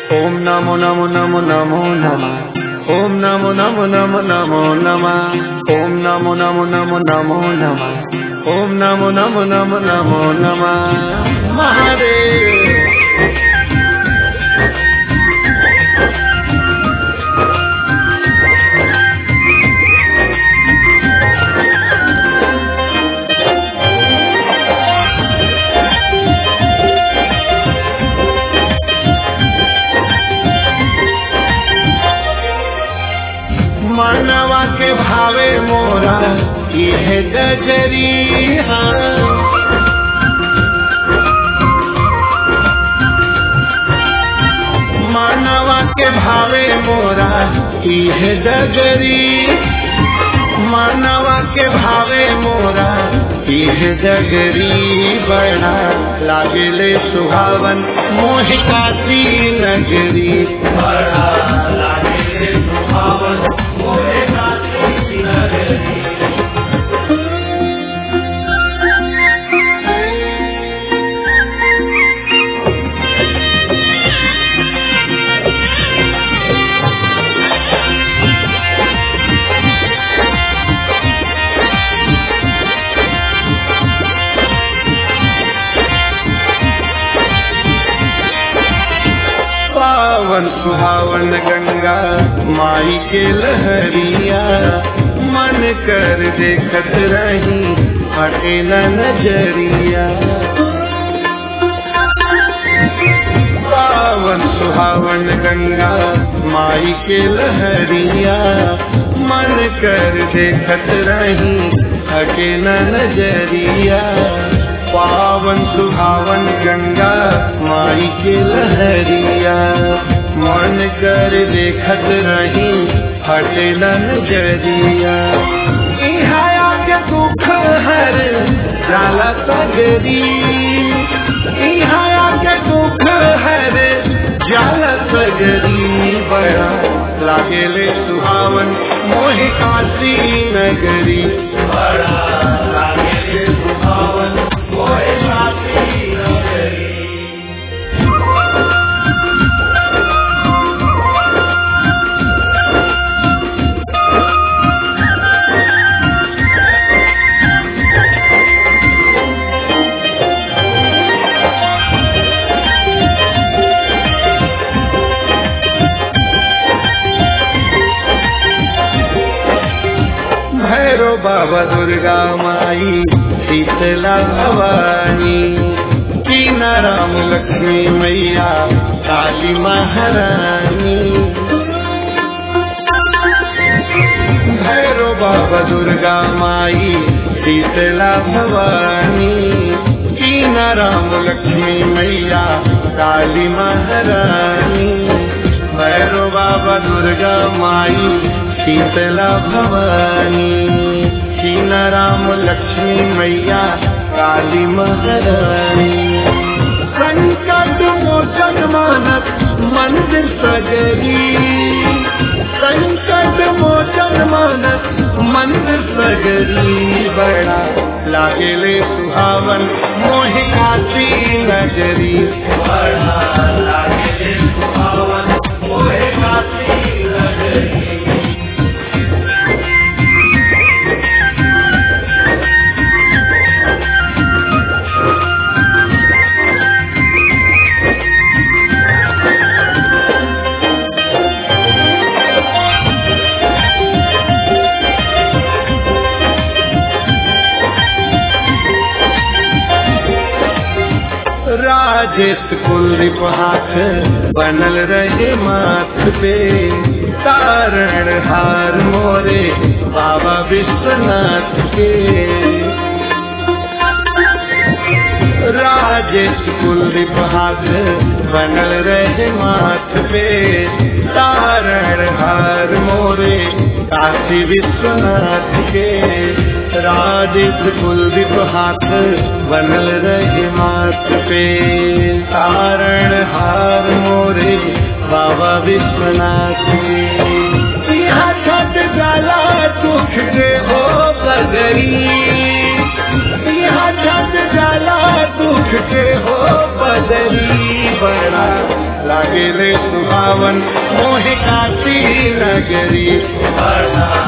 ओम नमो नमो नमो नमो नमः ओम नमो नमो नमो नमो नमः ओम नमो नमो नमो नमो नमः ओम नमो नमो नमो नमो नमः महादेव मानवा के भावे मोरा यह गजरी मानवा के भावे मोरा यह गजरी मानवा के भावे मोरा यह जगरी बड़ा लागले सुहावन मोहिकाती नगरी बड़ा लागले सुहावन मोहिकाती नगरी पावन सुहावन गंगा माई के लहरिया मन कर देखत रही हटे न नजरिया पावन सुहावन गंगा माई के लहरिया मन कर देखत रही हटे न नजरिया पावन सुहावन गंगा माई के लहरिया मन कर देखत रही हटे न नजरिया इहाया के दुख हर जाला सगरी इहाया के दुख हर जाला सगरी बड़ा लागेले सुहावन मोहि काशी नगरी बड़ा लागेले सुहावन मोहि काशी नगरी भैरो बाबा दुर्गा माई शीतला भवानी कीना राम लक्ष्मी मैया काली महारानी भैरो बाबा दुर्गा माई शीतला भवानी कीना राम लक्ष्मी मैया काली महारानी भैरो बाबा दुर्गा माई शीतला भवानी कीना राम लक्ष्मी मैया काली महारानी संकट मोचन मानस मंदिर सजरी संकट मोचन मानस मंदिर सगरी बड़ा लागेले सुहावन मोहि काशी नगरी बड़ा लागेले सुहावन मोहि काशी नगरी राजेश कुलदीप हाथ बनल रहे माथ पे तारण हार मोरे बाबा विश्वनाथ के राजेश कुलदीप हाथ बनल रहे माथ पे तारण हार मोरे काशी विश्वनाथ के राजेश कुलदीप हाथ बनल रहे माथ पे तारण हार मोरे बाबा विश्वनाथ के यहाँ छठ जाला दुख के हो बगरी यहाँ छठ जाला दुख के हो बगरी बदरी बड़ा लागे रे सुहावन मोहे काशी नगरी बड़ा